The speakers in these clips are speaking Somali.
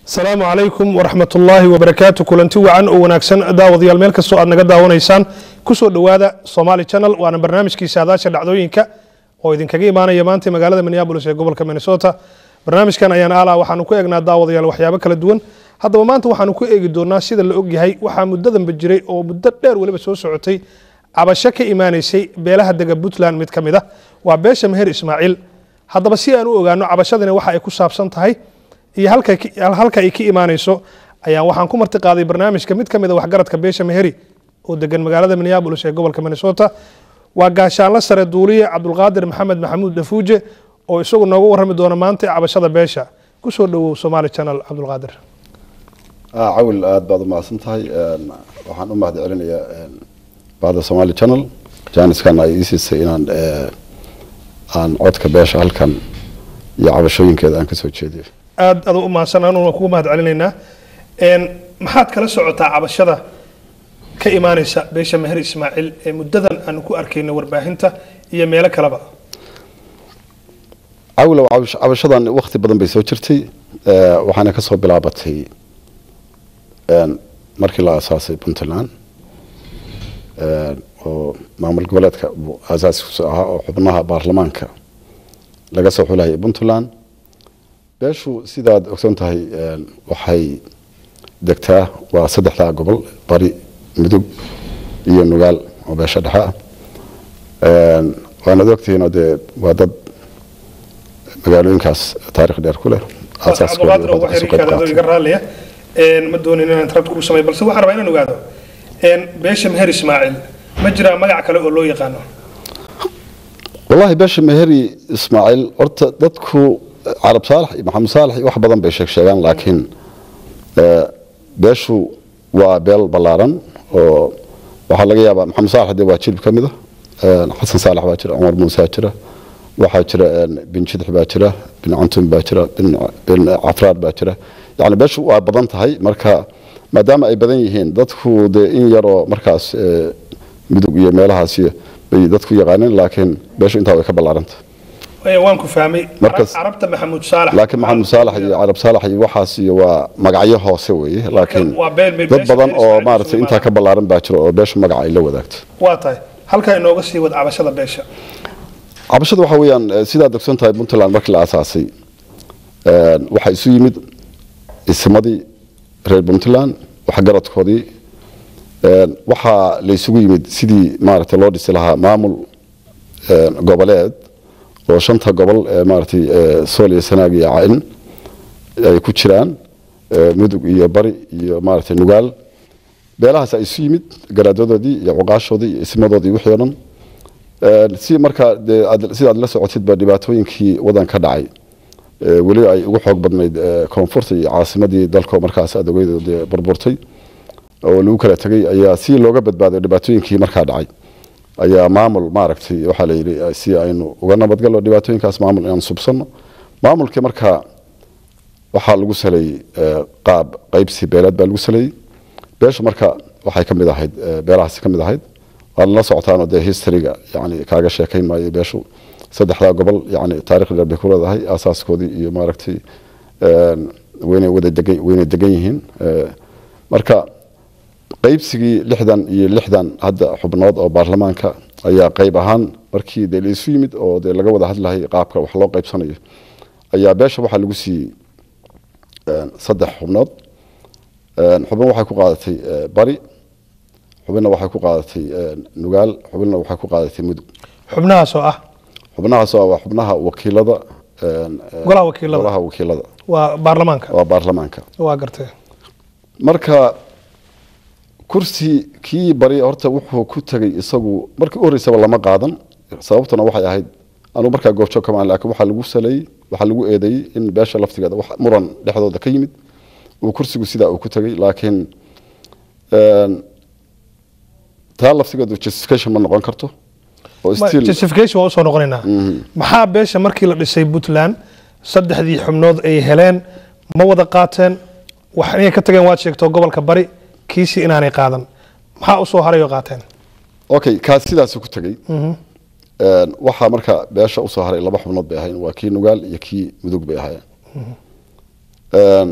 asalaamu calaykum waraxmat ullaahi wabarakaatu kulanti wacan oo wanaagsan daawadayaal meel kastoo aad naga daawanaysaan kusoo dhowaada somaali channel waana barnaamijkii saadaasha dhacdooyinka oo idinkaga imaanaya maanta magaalada minneabolis ee gobolka minnesota barnaamijkan ayaan ala waxaanu ku eegnaa daawadayaal waxyaabo kala duwan haddaba maanta waxaanu ku eegi doonaa sida la ogyahay waxaa muddadanba jiray oo muddo dheer weliba soo socotay cabasho ka imaanaysay beelaha dega puntland mid ka mid ah waa beesha meher ismaaciil haddaba si aan u ogaano cabashadani waxa ay ku saabsan tahay iyo halka ay ka imaanayso ayaan waxaan ku marti qaaday barnaamijka mid ka mid a waxgaradka beesha meheri oo degan magaalada minneabolis ee gobolka minnesota waa gaashaanla sare duuliye cabdulqaadir maxamed maxamuud dhafuuje oo isagu nooga warrami doona maanta cabashada beesha kusoo dhowow somaali channel cabdulqaadir cawil aada baad u mahadsan tahay waxaan u mahad celinayaa bahda somaali channel jaaniskan ay ii siisay inaan aan codka beesha halkan iyo cabashooyinkeeda aan kasoo jeediyo aad adu u mahadsan anu waan kugu mahad celinaynaa maxaad kala socotaa cabashada ka imaanaysa beesha meher ismaaciil ee muddadan aanu ku arkayno warbaahinta iyo meelo kaleba cawilow cabashadan wakti badan bay soo jirtay waxaana kasoo bilaabatay markii la asaasay puntland oo maamul goboleedka aasaaskiisu ahaa oo xubnaha baarlamaanka laga soo xulahayay puntland beeshu sidaad ogsoon tahay waxay degtaa waa saddexdaa gobol bari mudug iyo nugaal oo beesha dhexe ah waanaad ogtihiinoo dee waa dad magaalooyinkaas taarikh dheer ku leh iga raaliya ma doonin inaan tarabta kugu samay balse waxaan rabaa inaan ogaado beesha meher ismaaciil ma jiraa magac kale oo loo yaqaano wallahi beesha meheri ismaaciil horta dadku carab saalax iyo maxamed saalax iyo wax badan bay sheeg sheegaan laakiin beeshu waa beel ballaaran oo waxaa laga yaabaa maxamed saalax dee waa jilib ka mid ah xasan saalax baa jira cumar muusaa jira waxaa jira bin jidix baa jira bin cantun baa jira bin cafraar baa jira yani beeshu waa badan tahay marka maadaama ay badan yihiin dadku dee in yaroo markaas mudug iyo meelahaas bay dadku yaqaaneen laakiin beeshu intaa way ka ballaaranta waan ku fahmay carabta maxamuud saalax laakiin maxamuud saalax iyo carab saalax iyo waxaas iyo waa magacyo hoose weeye laakiin dad badan oo maaragtay intaa ka ballaaran baa jira oo beesha magaca ay la wadaagto waa tahay halkaa inooga sii wad cabashada beesha cabashada waxa weeyaan sidaad ogsoon tahay puntland markii la aasaasay waxaa isu yimid ismadii reer puntland waxgaradkoodii waxaa la isugu yimid sidii maaragtay loo dhisi lahaa maamul goboleed oo shanta gobol ee maaragtay sool iyo sanaag iyo cayn ay ku jiraan mudug iyo bari iyo maaragtay nugaal beelahaas ay isu yimid garaadadoodii iyo cuqaashoodii iyo ismadoodii wixii o dhan si markaa dee sidaad la socotidba dhibaatooyinkii wadan ka dhacay weli ay ugu xoog badnayd koonfurta iyo caasimadii dalko markaas adogeyd dee burburtay oo lagu kala tegay ayaa si looga badbaaday dhibaatooyinkii markaa dhacay ayaa maamul maaragtay waxaa la yidhi si aynu uga nabadgalno dhibaatooyinkaas maamul inaan subsanno maamulkii markaa waxaa lagu saleeyey qaab qaybsi beeleed baa lagu saleeyey beesha marka waxay ka mid ahayd beelahaasi ka mid ahayd waad la socotaanoo dee historyga yani kaaga sheekayn maayo beeshu saddexdaa gobol yani taarikh dheer bay ku leedahay aasaaskoodii iyo maaragtay weynay wada degan weynay degan yihiin marka qaybsigii lixdan iyo lixdan hadda xubnood oo baarlamaanka ayaa qayb ahaan markii dee laisu yimid oo dee laga wada hadlahay qaabka wax loo qaybsanayo ayaa beesha waxaa lagu siiyey saddex xubnood xubin waxay ku qaadatay bari xubinna waxay ku qaadatay nugaal xubinna waxay ku qaadatay mudug xubnahaas oo ah xubnahaas waa xubnaha wakiilada golaha wakiilada golaha wakiilada waa baarlamaanka waa baarlamaanka waa gartay marka kursi kii bari horta wuxuu ku tegay isagu markii u horeysaba lama qaadan sababtuna waxay ahayd anuu markaa goobjoog kamaan laakiin waxaa lagu saleeyey waxaa lagu eedeeyey in beesha laftigeeda wax muran dhexdooda ka yimid uu kursigu sidaa uu ku tegay laakiin taa laftigeedu justification ma noqon karto justification waa usoo noqonaynaa maxaa beesha markii la dhisay puntland saddexdii xubnood ay heleen ma wada qaateen wax inay ka tageen waad sheegto gobolka bari kiisii inaanay qaadan maxaa usoo haray oo qaateen okay kaas sidaasuu ku tegey waxaa marka beesha usoo haray laba xubnood bay ahayn waa kii nugaal iyo kii mudug bay ahaayeen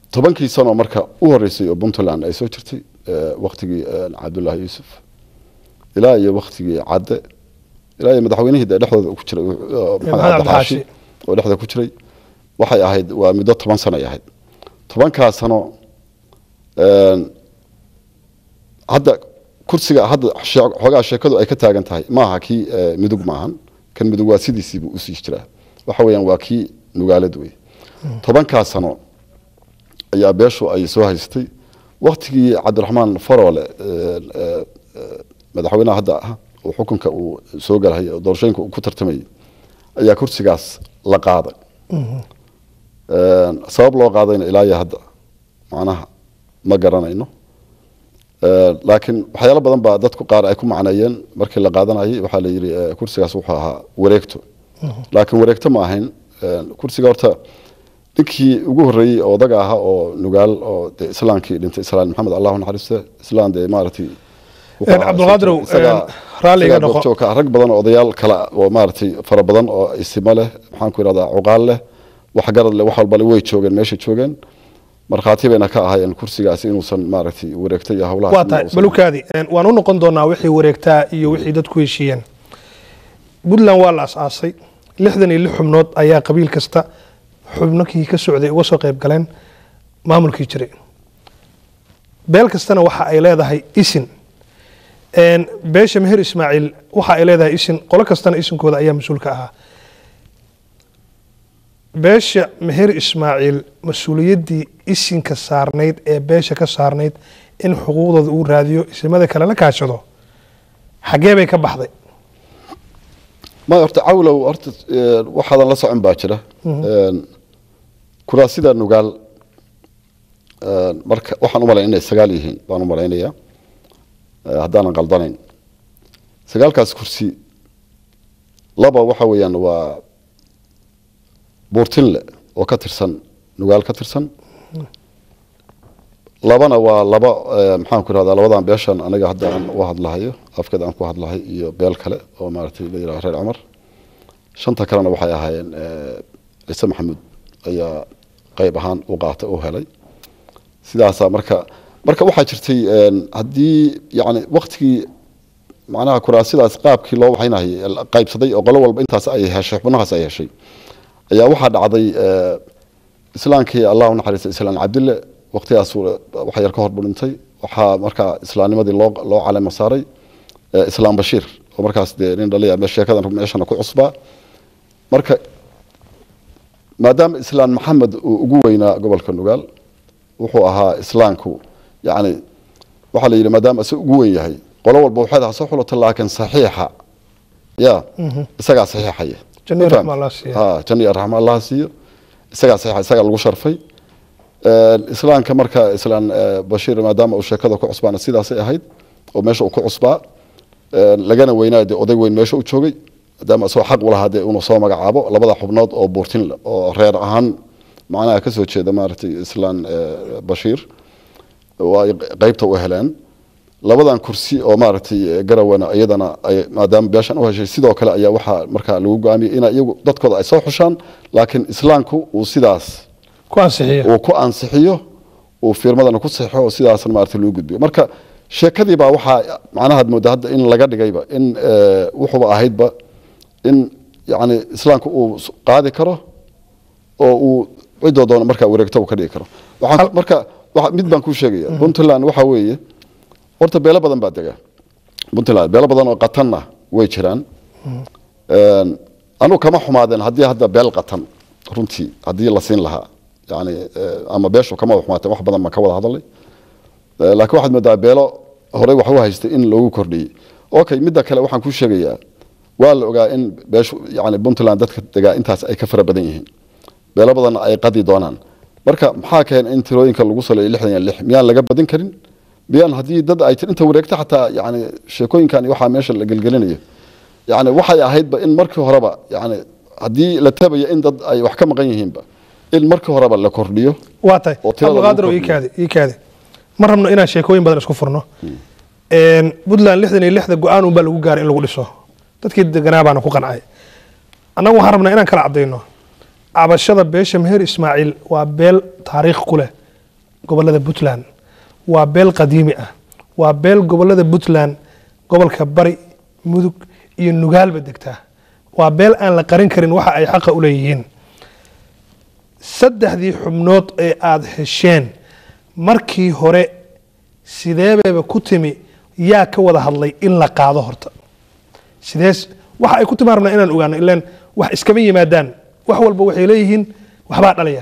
tobankii sano marka u horeysay oo puntland ay soo jirtay eh, waktigii eh, cabdullaahi yuusuf ilaa iyo waktigii cadde ilaa iyo madaxweynihii dee dhexdooda ku jiray oo maxamed Maxamed cabdi xaashi oo dhexda ku jiray waxay ahayd waa muddo toban sano ay ahayd tobankaa sano een, hadda kursiga hadda shee- xoogaa sheekadu ay ka taagan tahay maaha kii eh, midug maahan kan midug waa sidiisiibuu usii jiraa waxa weeyaan waa kii nugaalad wey tobankaa sano ayaa beeshu ay soo haystay waktigii cabdiraxmaan faroole eh, eh, eh, madaxweynaha hadda ah oo xukunka uu soo galhay oo doorashooyinka uu ku tartamayay ayaa kursigaas la qaaday Een, sabab loo qaadayna ilaa iyo hadda macnaha ma garanayno Een, laakiin waxyaalo badan baa dadku qaar ay ku macneeyeen markii la qaadanayay waxaa la yidhi eh, kursigaas wuxuu ahaa wareegto laakiin wareegto ma ahayn Een, kursiga horta ninkii ugu horreeyey oo odaga ahaa oo nugaal oo dee islaankii dhintay islaan maxamed allahu naxariiste islaan dee maaragtay wuxuu Een, ahaa Cabdulqaadir, isaga- een, raalli iga isaga noqo. goobjoog ka ah. rag badan oo odayaal kale ah oo maaragtay fara badan oo isimo leh maxaan ku ihahdaa cuqaal leh wax garad leh wax walbale way joogeen meesha joogeen markhaati bayna ka ahaayeen kursigaasi inuusan maaragtay wareegtay iyo howlahaas waa tahay inuusan- balukaadi een, waan u noqon doonaa wixii wareegtaa iyo wixii dadku heshiiyeen puntland waa la asaasay lixdan iyo lix xubnood ayaa qabiil kasta xubnokii ka socday uga soo qayb galeen maamulkii jiray beel kastana waxa ay leedahay isin Een, beesha meher ismaaciil waxa ay leedahay isin qolo kastana isinkooda ayaa mas-uul ka ahaa beesha meher ismaaciil mas-uuliyaddii isinka saarnayd ee beesha ka saarnayd in xuquuqdooda uu raadiyo isimada kale la kaashado xaggee bay ka baxday ma horta cawlow horta eh, waxaadan la socon baa jira Een, kuraasida nugaal een, marka waxaan u malayn inay sagaal yihiin baan u malaynayaa eh, haddaanan qaldanayn sagaalkaas kursi laba waxa weeyaan waa buurtinle oo ka tirsan nugaal ka tirsan labana waa laba eh, maxaan ku irahdaa labadan beeshan aniga hadda aan u hadlahayo afkeed aan ku hadlahay iyo beel kale oo maaragtay la yidhaha reer cumar shanta kalena waxay ahaayeen eh, ciise maxamuud ayaa qayb ahaan u qaatay u helay sidaasaa marka marka waxaa jirtay een, haddii yani waktigii macnaha kuraasidaas qaabkii loo waxaynayay la qaybsaday oo qolo walba intaas ay heshay xubnahaas ay heshay ayaa waxaa dhacday eh, islaankii allah u naxariistay islaan cabdille waqtigaas waxa yar ka hor buu dhintay waxaa markaa islaamnimadii loo loo calema saaray eh, islaam bashiir oo markaas dee nin dhaliya me- sheekadan meeshana ku cusbaa marka maadaama islaan maxamed uu ugu weynaa gobolka nugaal wuxuu ahaa islaamku yani waxaa la yidhi maadaama isaga ugu weyn yahay qolo walba waxay daha soo xulata laakiin saxiixa ya isagaa saxiixaya Janno iyo Ma raxmo fahamtay? Allah siiyo. Ha, janno iyo raxmo allah siiyo isagaa saxiixa isagaa lagu sharfay Een, islaamka marka islaan eh, bashiir maadaama uu sheekada ku cusbaana sidaasay ahayd oo meesha uu ku cusbaa Een, lagana weynaa dee oday weyn meesha u joogay maadaama isagoo xaq u lahaa dee inuu soo magacaabo labada xubnood oo buurtin leh oo reer ahaan macnaha kasoo jeeda maaragtay islaan eh, bashiir oo ay qaybta u heleen labadan kursi oo maaragtay eh, garawana iyadana ay maadaama beeshan u heshay sidoo kale ayaa waxaa markaa lagu go'aamiyey in iyagu dadkooda ay soo xushaan laakiin islaamku uu sidaas ku ansixiya uu ku ansixiyo uu firmadana ku saxixo oo sidaasna maaragtay loo gudbiyo marka sheekadii baa waxaa macnaha aad moodaa hadda in laga dhigayba in eh, wuxuuba ahaydba in yacni islaamku uu s- qaadi karo oo uu cidoo doono markaa wareegto uu ka dhigi karo waxaan Hal- marka waxa- mid baan kuu sheegaya puntland waxaa weeye horta beelo badan baa dega puntland beelo badan oo qatanna way jiraan Een, anu kama xumaadeen haddii hadda beel qatan runtii haddii la siin lahaa yani eh, ama beeshu kama wada xumaateen wax badan baan ka wada hadalay Eh, laakiin waxaad moodaa beelo horey wax u haystay in loogu kordhiyey okay midda kale waxaan kuu sheegayaa waa la ogaa in beeshu yani puntland dadka degaa intaas ay ka fara badan yihiin beelo badanna ay qadi doonaan marka maxaa keen in tirooyinka lagu saleeyo lixdan iyo lix miyaan laga badin karin miyaan haddii dad ay tir inta wareegta xataa yani sheekooyinkan iyo waxaa meesha la gelgelinayo yani waxay ahaydba in markii horeba yani haddii la tabayo in dad ay wax ka maqan yihiinba in markii horeba la kordhiyo waa tahay oo tirada lagu cabdulqaadir oo ii kordhiyo. kaadi ii kaadi ma rabno inaan sheekooyin badan isku furno Een, puntland lixdan iyo lixda go-aan unbaa lagu gaaray in lagu dhiso dadkii deganaa baana ku qancay annagu waxaan rabnaa inaan kala cadayno cabashada beesha meher ismaaciil waa beel taariikh ku leh gobolada puntland waa beel qadiimi ah waa beel gobolada puntland gobolka bari mudug iyo nugaalba degtaa waa beel aan la qarin karin waxa ay xaqa u leeyihiin saddexdii xubnood ee aada hesheen markii hore sideebayba ku timi yaa ka wada hadlay in la qaado horta sidees waxa ay ku timi rabnaa inaan ogaano ilaan wax iskama yimaadaan wax walba waxay leeyihiin waxbaa dhalaya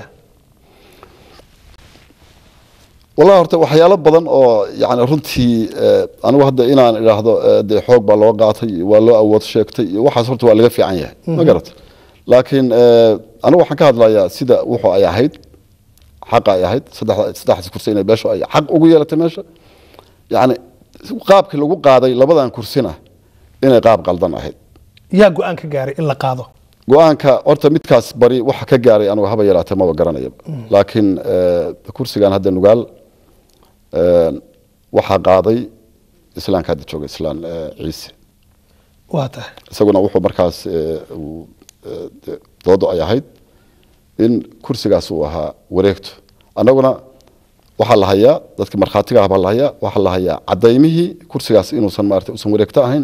wallahi horta waxyaalo badan oo yani runtii anigu hadda inaan idhaahdo dee xoog baa loo qaatay waa loo awood sheegtay iyo waxaas horta waa laga fiican yahay ma garata laakiin anigu waxaan ka hadlayaa sida wuxuu ay ahayd xaqa ay ahayd saddexdaas kursi inay beeshu ay xaq ugu yeelatay meesha yani qaabkii lagu qaaday labadan kursina inay qaab qaldan ahayd yaa go-aan ka gaaray in la qaado go-aanka horta midkaas bari waxa ka gaaray anigu haba yaraatee maba garanaya laakiin kursigan hadda nugaal waxaa qaaday islaanka hadda jooga islaan ciise waa tahay isaguna wuxuu markaas doodo ay ahayd in kursigaas uu ahaa wareegto annaguna waxaa la hayaa dadka markhaatiga ah baa la hayaa waxaa la hayaa cadaymihii kursigaas inuusan maarata usan wareegto ahayn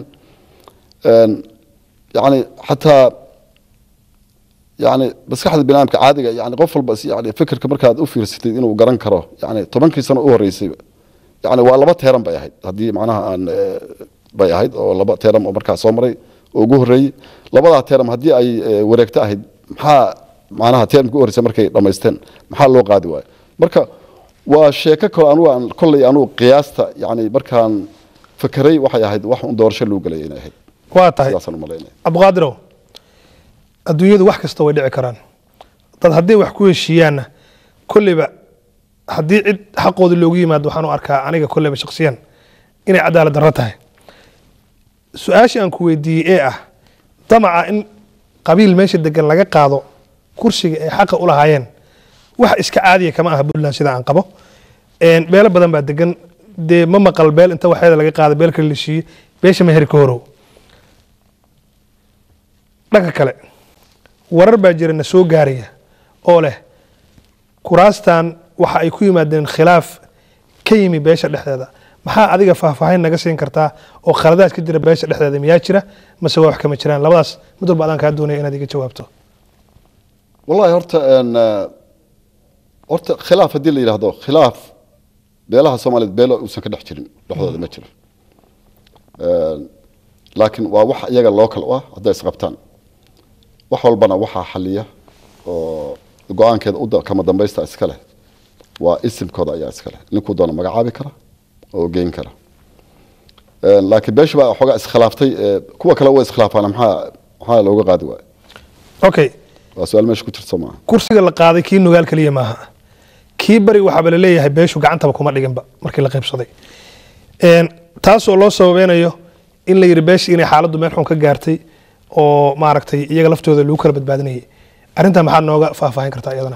yani xataa yani maskaxda binaadamka caadiga yani qof walba yani fikirka markaad u fiirsatid inuu garan karo yani tobankii sano u horeysayba yani waa laba teeran bay ahayd haddii macnaha aan bay ahayd oo laba teeram oo markaa soo maray oo ugu horreeyey labadaa teeram haddii ay wareegto ahayd maxaa macnaha teeramka u horreysay markay dhammaysteen maxaa loo qaadi waayo marka waa sheeko kale anugu aan kolley anugu qiyaasta yani markaan fakeray waxay ahayd wax un doorasho loo gelay inay ahayd waa tahay sidaasaan u malaynaya cabdiqaadirow adduunyadu wax kasta way dhici karaan dad hadday wax ku heshiiyaanna kolleyba haddii cid xaqooda loogu yimaado waxaan u arkaa aniga kolleyba shaksiyan inay cadaalad darro tahay su-aashii aan ku weydiiyey ee ah damaca in qabiil meesha degan laga qaado kursiga ay xaqa u lahaayeen wax iska caadiya kama aha puntland sida aan qabo beelo badan baa degan dee ma maqal beel inta waxeeda laga qaada beel kale la shiiye beesha meher ka horow dhanka kale warar baa jira na soo gaaraya oo leh kuraastan waxa ay ku yimaadeen khilaaf ka yimi beesha dhexdeeda maxaa adiga faahfaahin naga siin kartaa oo khaladaad ka jira beesha dhexdeeda miyaa jira mase waa wax kama jiraan labadaas mid walba adaan kaa doonaya inaad iga jawaabto wallahi horta horta khilaaf haddii la yidhaahdo khilaaf beelaha soomaaliyeed beelo uusan ka dhex jirin dhexdooda ma jiro laakiin waa wax iyaga local u ah hadday isqabtaan wax walbana waxaa xaliya oo go-aankeeda u kama dambaysta iska leh waa isimkooda ayaa iska leh ninkuu doona magacaabi kara oo geyn kara laakiin beesha baa xoogaa iskhilaaftay kuwa kale way iskhilaafaan maxaa maxaa looga qaadi waayo okay waa su-aal meesha ku jirta maaha kursiga la qaaday kii nugaal keliya maaha kii bari waxaaba la leeyahay beeshu gacantaba kuma dhiginba markii la qaybsaday taasoo loo sababeynayo in la yidhi beesha inay xaaladdu meel xun ka gaartay oo maaragtay iyaga laftooda lagu kala badbaadinayay arrintaa maxaad nooga faahfaahin kartaa iyadana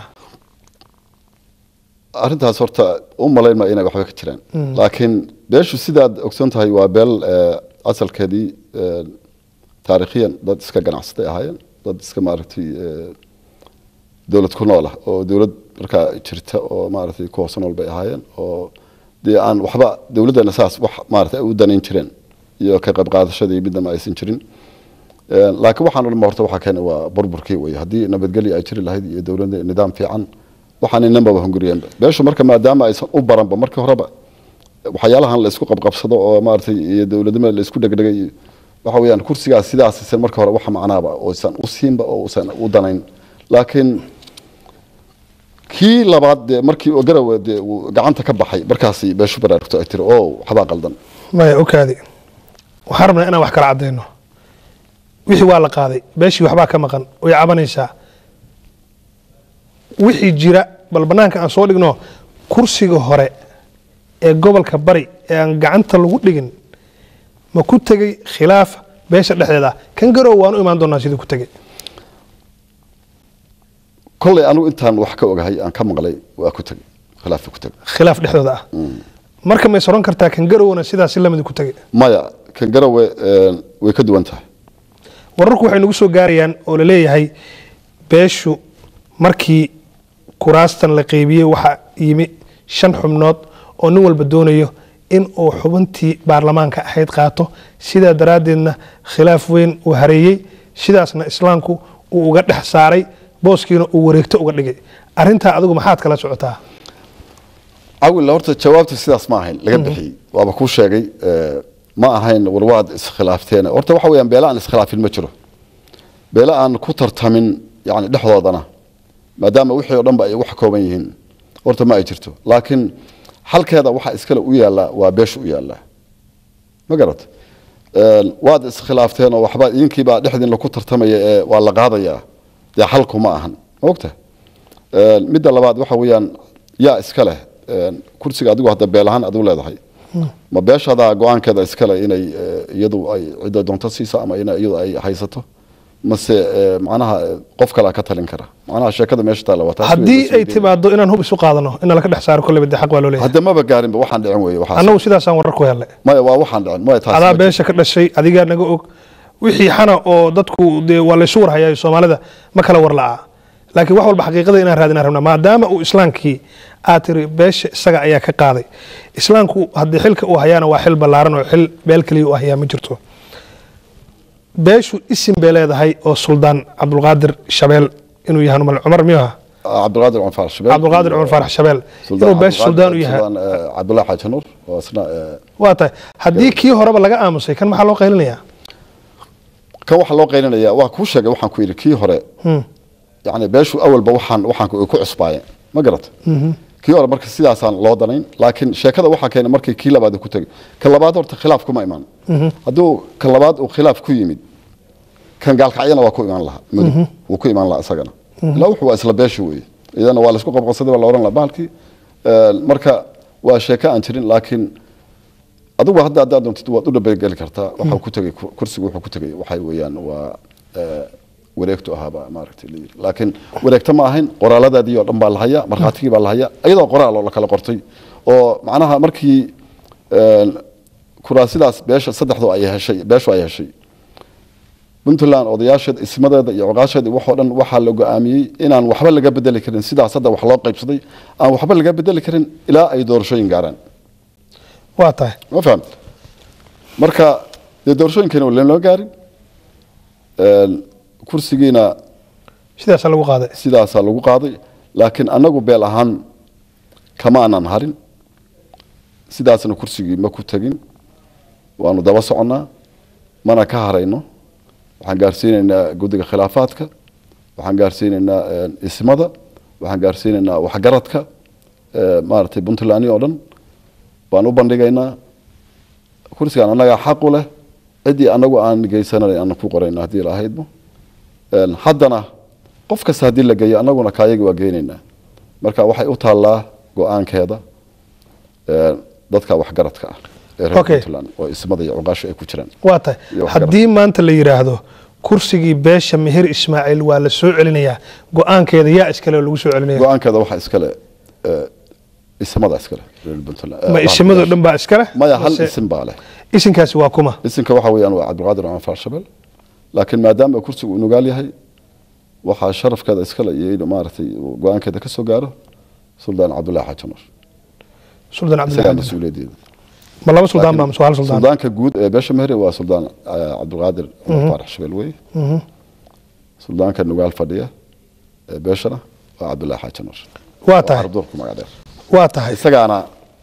arrintaas horta u malayn maa inay waxba ka jiraan laakiin beeshu sidaad ogsoon tahay waa beel asalkeedii taariikhiyan dad iska ganacsatay ahaayeen dad iska maaragtay dowlad ku nool ah oo dowlad markaa jirta oo maaragtay ku hoose nool bay ahaayeen oo dee aan waxba dowladdana saas wax maaragtay ay u danayn jireen iyo ka qayb qaadashadii midnama aysan jirin laakiin waxaan odhan horta waxaa keenay waa burburkii wey haddii nabadgelyo ay jiri lahayd iyo dowladda nidaam fiican waxaan inanbaba hunguriyeenba beeshu marka maadaama aysan u baranba markii horeba waxyaalahan la isku qabqabsado oo maaragtay iyo dowladnimada la isku dhegdhegay waxa weeyaan kursigaas sidaas isan marka hore waxa macnaaba oosan u siinba oo usan u danayn laakiin kii labaad dee markii garawe dee uu gacanta ka baxay markaasi beeshu baraarugto ay tiri oo waxbaa qaldan maya okaadi waxaan rabnaa inaan wax kala cadayno wixii waa la qaaday beeshii waxbaa ka maqan way cabanaysaa wixii jira bal banaanka aan soo dhigno kursiga hore ee gobolka bari ee aan gacanta lagu dhigin ma ku tegey khilaaf beesha dhexdeeda kan garow waan u imaan doonaa sidii ku tegey kolley anigu intaan wax ka ogahay aan ka maqlay waa ku tegey khilaafka ku tegey khilaaf dhexdooda ah marka may soron kartaa kan garowna sidaas si lamid ku tegey maya kan garowe way ka duwan tahay wararku waxay nagu soo gaarayaan oo la leeyahay beeshu markii kuraastan la qeybiyey waxaa yimi shan xubnood oo nin walba doonayo in uu xubintii baarlamaanka ahayd qaato sidaa daraaddeedna khilaaf weyn uu hareeyey sidaasna islaamku uu uga dhex saaray booskiina uu wareegto uga dhigay arintaa adigu maxaad kala socotaa cawil horta jawaabta sidaas ma ahayn laga bixiyey waaba kuu sheegay eh, ma ahayn warwaad iskhilaafteen horta waxa weeyaan beela aan iskhilaafin ma jiro beela aan ku tartamin yani dhexdoodana maadaama wixii oo dhan ba ay wax kooban yihiin horta ma ay jirto laakiin xalkeeda waxa iskale u yaallaa waa beesha u yaallaa ma garat Een, waad iskhilaafteen oo waxba idinkiibaa dhexdiin laku tartamaya ee waa la qaadayaa dee xalku ma ahan ma ogta Een, midda labaad waxa weeyaan yaa iska leh een, kursiga adigu hadda beel ahaan adigu leedahay ma beeshadaa go-aankeeda iskale inay eh, iyadu ay cidda doonto siiso ama in iyadu ay haysato mase eh, macnaha eh, qof kalea ka talin kara macnaha sheekada meesha taalla waa taas haddii weeye, ay timaado inaan hub isu qaadano in laka dhex saaro kolleyba dee xaq waa loo leeyahay hadda maba gaarinba waxaan dhicin weeye waxaas annagu sidaasaan warar ku helnay maya waa waxaan dhicin maya taas adaa ma beesha ka dhashay adigaa naga og wixii xana oo dadku dee waa laysu warhayaa soomaalida ma kala war la'aa laakiin wax walba xaqiiqada inaan raadinaan rabnaa maadaama uu islaamkii aad tiri beesha isaga ayaa ka qaaday islaamku haddii xilka uu hayaana waa xil ballaaran oo xil beel keliya u hayaa ma jirto beeshu isim bay leedahay oo suldaan cabdulqaadir shabeel inuu yahay mal cumar miyuu ahaa cabdulqaadir cumar faarax shabeel cabdulqaadir cumar faarax shabeel inuu beesha suldaan u yahay cabdullahi xaaji nuur oo isna eh, waa tahay haddii kii horeba laga aamusay kan maxaa loo qaylinayaa kan waxaa loo qaylinaya waa kuu sheegay waxaan ku yidhi kii hore yani beeshu awalba waxaan waxaan ku ku cusbaayeen ma garata kii hore marka sidaasaan loo danayn laakiin sheekada waxaa keenay markii kii labaad ku tegay kan labaad horta khilaaf kuma imaan hadduu kan labaad uu khilaaf ku yimid kan gaalkacyana waa ku imaan lahaa mudug wuu ku imaan lahaa isagana ilaa wuxuu waa isla beesha weeye iyadana waa laisku qabqabsaday waa la ohan lahaa bahalkii Eh, marka waa sheeko aan jirin laakiin adigu hadda haddaad doontid waad u dhabeygeli kartaa waxaa ku tegay kursigu wuxuu ku tegay waxay weeyaan waa eh, wareegtu ahaaba maaragtay la yiri laakiin wareegta ma ahayn qoraaladaadii oo dhan baa la hayaa markhaatigii baa la hayaa iyadoo qoraal oo la kala qortay oo macnaha markii eh, kuraasidaas beesha saddexdu ay heshay beeshu ay heshay puntland odayaasheeda ismadeeda iyo coqaasheeda waxoo dhan waxaa la go-aamiyey inaan waxba laga bedeli karin sidaas hadda wax loo qaybsaday aan waxba laga bedeli karin ilaa ay doorashooyin gaaraan waa tahay ma fahamta marka dee doorashooyinkeena wali loo gaarin Een, kursigiina sidaasaa lagu qaaday sidaasaa lagu qaaday laakiin annagu beel ahaan kama aanan harin sidaasna kursigii ma ku tegin waanu daba soconnaa mana ka harayno waxaan gaarsiinaynaa guddiga khilaafaadka waxaan gaarsiinaynaa een, ismada waxaan gaarsiinaynaa waxgaradka ee, maaragtay puntland oo dhan baan u bandhigaynaa kursigaan annagaa xaq u leh ciddii annagu aan geysananay aan ku qorayna haddii la ahaydmo Een, haddana qof kasta haddii la geeyo annaguna kaayagi waa geynaynaa marka waxay u taallaa go-aankeeda een, dadka waxgaradka ah ee reer Okay. puntland oo ismada iyo cuqaasha ay ku jiraan waa tahay Iyo wax haddii maanta la yidhaahdo kursigii beesha meher ismaaciil waa la soo celinayaa go-aankeeda yaa iskale oo lagu soo celinaya go-aankeeda waxaa iskale ee, ismada iskale reer puntland ma isimadoo dhan baa iskale maya hal Mase isim baa leh isinkaasi waa kuma isimka waxa weeyaan waa cabdulqaadir cumar farshabel laakiin maadaama kursigu uu nugaal yahay waxaa sharafkeeda iskale iyo inuu maaragtay uu go-aankeeda ka soo gaaro suldaan cabdullahi xaaji nuur suldaan isagaa cabdilaahi mas-uuliyadeeda ma laba suldaan baa mase waa hal suldaan suldaanka guud ee beesha mehre waa suldaan eh, cabdulqaadir cumar faarax shabel wey suldaanka nugaal fadhiya ee beeshana waa cabdullahi xaaji nuur waa tahay arabduurku magac dheer waa tahay isagaana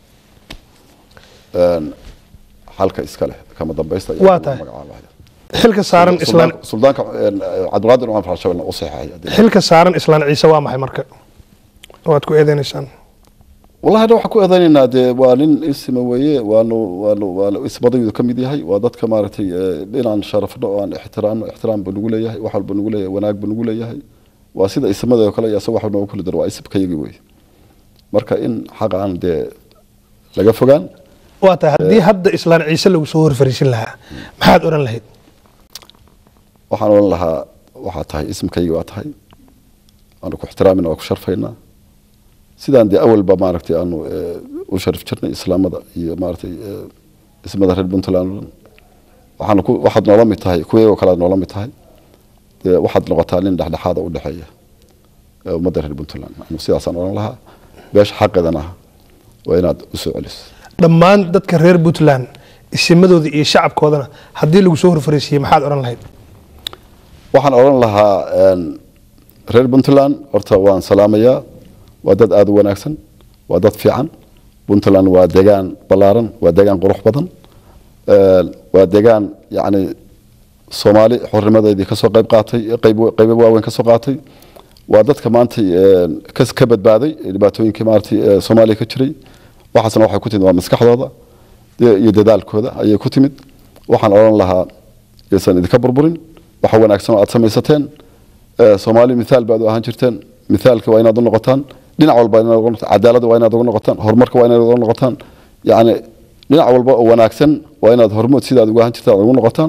een, xalka iska leh kama dambaysta iyo Waa lagu tahay. magacaabaya. xilka saaran islaan Suldaanka- suldaanka een, eh, cabdulqaadir cumar faarax shabelna u saxeexay haddii xilka saaran islaan ciise waa maxay marka waad ku eedeynaysaan wallahi hadda waxaan ku eedaynaynaa dee waa nin isma weeye waanu waanu waanu ismadaydu ka mid yahay waa dadka maaragtay eh, inaan sharafno oo aan ixtiraamno ixtiraam buu nagu leeyahay wax walba nagu leeyahay wanaag buu nagu leeyahay waa sida ismadoo kale iyo asaga wax noogu kala daro waa isibkayagi weeye marka in xaqa aan dee laga fogaan waa tahay haddii hadda islaan ciise lagu soo horfariisin lahaa maxaad odhan lahayd waxaan odhan lahaa waxaa tahay ismkaygi waa tahay waanu ku ixtiraamina waa ku sharfaynaa sidaan dee awalba maaragtay aanu eh, u sharif jirnay islaamada iyo maaragtay eh, ismada reer puntland oo dhan waxaanu ku waxaad noola mid tahay kuwayagoo kale aad noola mid tahay dee waxaad noqotaa nin dhexdhexaada u dhexeeya ee ummadda reer puntland anu sidaasaan odhan lahaa beesha xaqeedana waa inaad u soo celiso dhammaan dadka reer puntland isimadooda iyo shacabkoodana haddii lagu soo horfariisiiyey maxaad odhan lahayd waxaan odhan lahaa een, reer puntland horta waan salaamayaa waa dad aada u wanaagsan waa dad fiican puntland waa degaan ballaaran waa degaan qurux badan een, waa degaan yacni soomaali xornimadeedii kasoo qayb qaatay qayb qaybo waaweyn kasoo qaatay waa dadka maanta een, kas ka badbaaday ee dhibaatooyinkii maaragtay ee soomaaliya ka jiray waxaasna waxay ku timid waa maskaxdooda iyo iyo dadaalkooda ayay ku timid waxaan odhan lahaa yaysan idinka burburin waxa wanaagsan oo aad samaysateen ee, soomaali mithaal baad u ahaan jirteen mithaalka waa inaad u noqotaan dhinac walba inaad uga noqotaan cadaaladda waa inaad uga noqotaan horumarka waa inaad uga noqotaan yacni dhinac walba oo wanaagsan waa inaad hormood sidaad uga ahaan jirtaan aad ugu noqotaan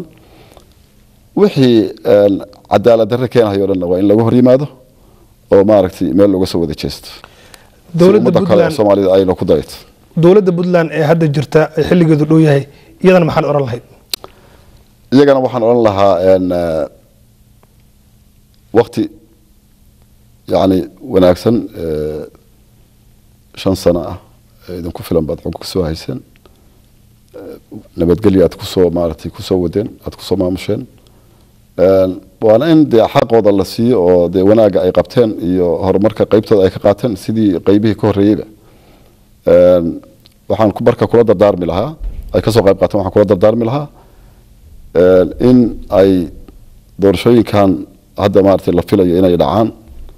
wixii een, cadaalad darre keenayo o dhan waa in laga hor yimaado oo maaragtay meel looga soo wada jeesto si dowladda ummadda kale oo puntland soomaalida ayna ku dayto dowladda puntland ee hadda jirta ee xilligeedu dhow yahay iyadana maxaad odhan lahayd iyagana waxaan odhan lahaa een, eh, wakti yacni wanaagsan eh, shan sano ah ee idinku filan baad xog kasoo hayseen Eh, nabadgelyo aad kusoo maaragtay kusoo wadeen aad kusoo maamusheen Een, waana in dee xaqooda la siiyo oo dee wanaagga ay qabteen iyo horumarka qeybtooda ay ka qaateen sidii qeybihii ka horreeyeyba Een, waxaan ku- marka kula dardaarmi lahaa ay kasoo qayb qaateen waxaan kula dardaarmi lahaa een, in ay doorashooyinkan hadda maaragtay la filayo inay dhacaan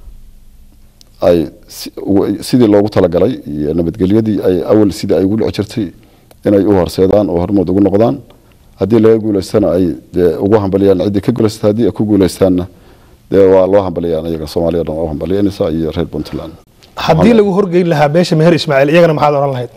ay si- ugu- sidii loogu talagalay iyo nabadgelyadii ay awal sidii ay ugu dhici jirtay inay u horseedaan oo hormood ugu noqdaan haddii laga guuleystana ay dee ugu hambaliyaan ciddii ka guuleysata haddii ay ku guuleystaanna dee waa loo hambaliyaan iyaga soomaaliya dhan waa u hambalyanaysaa iyo reer puntland haddii lagu horgeyn lahaa beesha meher ismaaciil iyagana maxaad odhan lahayd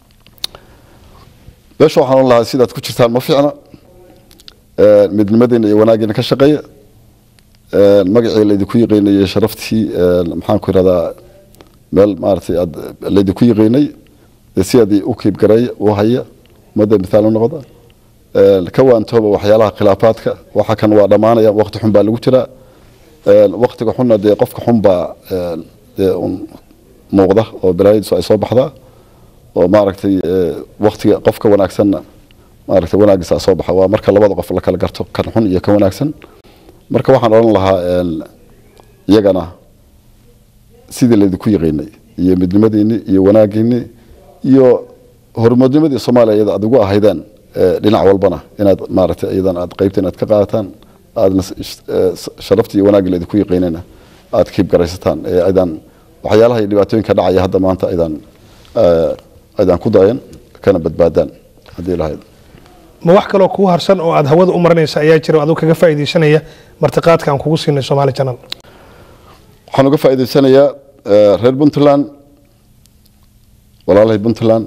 meesha waxaan odhan lahaa sidaad ku jirtaan ma fiicna Ee, midnimadiina iyo wanaagiina ka shaqeeya Ee, magacii laydinku yiqiinay iyo sharaftii ee, maxaan ku ihahdaa meel maaragtay aad laydinku yiqiinay dee sidaadii u kiibgareeya u haya ummadda mithaal u noqda Ee, ka waantooba waxyaalaha khilaafaadka waxa kan waa dhammaanaya waqti xun baa lagu jiraa Ee, waqtiga xunna dee qofka xun baa ee, dee un muuqda oo balaayadiisu ay soo baxdaa oo maaragtay ee, waqtiga qofka wanaagsanna maaragtay wanaagiisa soo baxa waa marka labada qof la kala garto kan xun iyo kan wanaagsan marka waxaan odhan lahaa een, iyagana sidii laydinku yiqiinay iyo midnimadiinni iyo wanaagiinni iyo horumarnimadii soomaaliya iyada aad ugu ahaydeen ee, dhinac walbana inaad maaragtay iyadan aad qaybta inaad ka qaadataan aadna s- sh- ee, s- sharaftii iyo wanaaggii laydinku yiqiinayna aad kiib garaysataan ee aydan waxyaalaha iyo dhibaatooyinka dhacaya hadda maanta aydan ee, aydan ku dayan kana badbaadaan haddii lahayd ma wax kaloo kuu harsan oo aad hawada u marinaysa ayaa jira oo aduu kaga faa'iidaysanaya martiqaadka aan kugu siinay soomaali channel waxaan uga faa'iidaysanayaa eh, reer puntland walaalahay puntland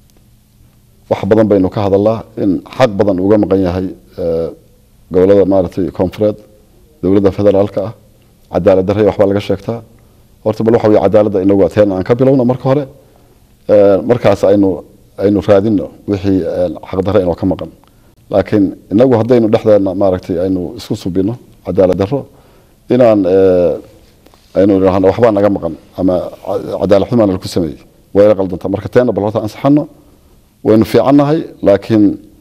wax badan baynu ka hadalnaa in xaq badan uga maqan yahay eh, gobolada maaragtay koonfureed dowladda federaalka ah cadaalad darre waxbaa laga sheegtaa horta bal waxa weye cadaaladda inagu ateen aan ka bilowno marka hore Eh, markaas aynu aynu raadino wixii eh, xaqdarre inoo ka maqan laakiin inagu haddaynu dhexdeena maaragtay aynu isku subino cadaalad darro inaan eh, aynu idhaahno waxbaa naga maqan ama ca- cadaalad xumaan lagu sameeyey wayla qaldanta marka teena bal horta ansaxano waynu fiicannahay laakiin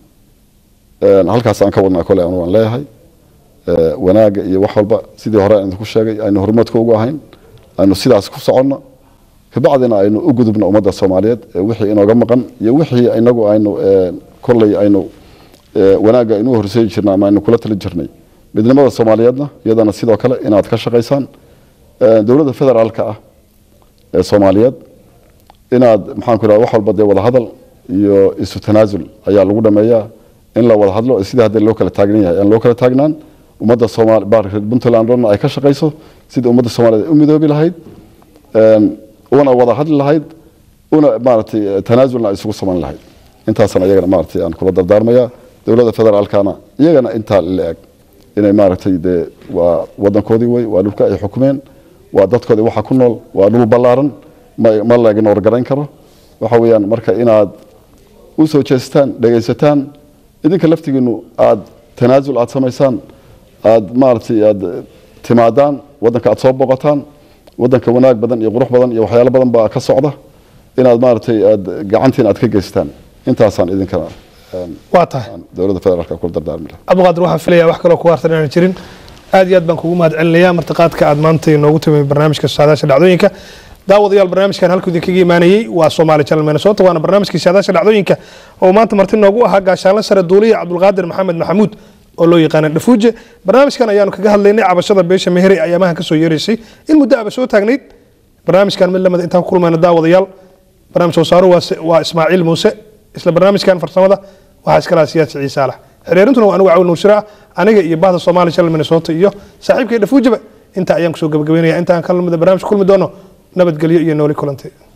eh, halkaas aan ka wadnaa kole anu aan leeyahay Eh, wanaagga iyo wax walba sidii hore aan idinku sheegay aynu horumarka ugu ahayn aynu sidaas ku soconno kabacdina aynu u gudubno ummadda soomaaliyeed ee wixii inooga maqan iyo wixii inagu aynu eh, kolley aynu eh, wanaagga aynu u horseedi jirnay ama aynu kula tali jirnay midnimada soomaaliyeedna iyadana sidoo kale inaad ka shaqaysaan Eh, dowladda federaalka ah ee soomaaliyeed inaad maxaan ku idhahda wax walba dee wadahadal iyo isu tanaasul ayaa lagu dhameeyaa in la wada hadlo sidii hadda loo kala taagnan yahay aan loo kala taagnaan ummadda soomaali baarka puntland dhanna ay ka shaqayso sidii ummadda soomaaliyeed u midoobi lahayd een, una wada hadli lahayd una maaragtay eh, tanaasulna ay isugu samayn lahayd intaasana iyagana maaragtay aan kula dardaarmayaa dowladda federaalkana iyagana intaa la eg inay maaragtay dee waa wadankoodii wey waa dhulka ay xukumeen waa dadkoodii waxa ku nool waa dhul ballaaran ma ma la ignoor garayn karo waxa weeyaan marka inaad u soo jeestaan dhegaysataan idinka laftigiinu aad tanaasul aad samaysaan aad maaragtay aad timaadaan wadanka aad soo booqataan wadanka wanaag badan iyo qurux badan iyo waxyaalo badan baa ka socda inaad maaragtay aad gacantiin aad ka geystaan intaasaan idinkana een, waa tahay aan dowladda federaalka kula dardaarmi lahaa abduqaadir waxaan filayaa wax kaloo kuga hartan inaan jirin aad iyo aad baan kugu mahad celinayaa martiqaadka aad maanta inoogu timi barnaamijka saadaasha dhacdooyinka daawadayaal barnaamijkan halkuu idinkaga imaanayey waa Somali Channel Minnesota waana barnaamijkii saadaasha dhacdooyinka oo maanta marti noogu ahaa gaashaanle sare duuliya Cabdulqaadir Maxamed Maxamuud oo loo yaqaan Dhafuuje barnaamijkan ayaanu kaga hadlaynay cabashada beesha Mehri ayaamaha ka soo yeeraysay in muddo aba soo taagnayd barnaamijkan mid lamid intaan ku kulmayna daawadayaal barnaamij soo saaro waa waa Ismaaciil Muuse isla barnaamijkan farsamada waxaa iskala siyaasi Ciise Alax xiriirintuna waa anigu caawin nuusira aniga iyo bahda Somali Channel Minnesota iyo saaxiibkay Dhafuujeba inta ayaan kusoo gabagabeynaya intaan kala mid barnaamij kulmi doono nabadgelyo iyo nooli kulanti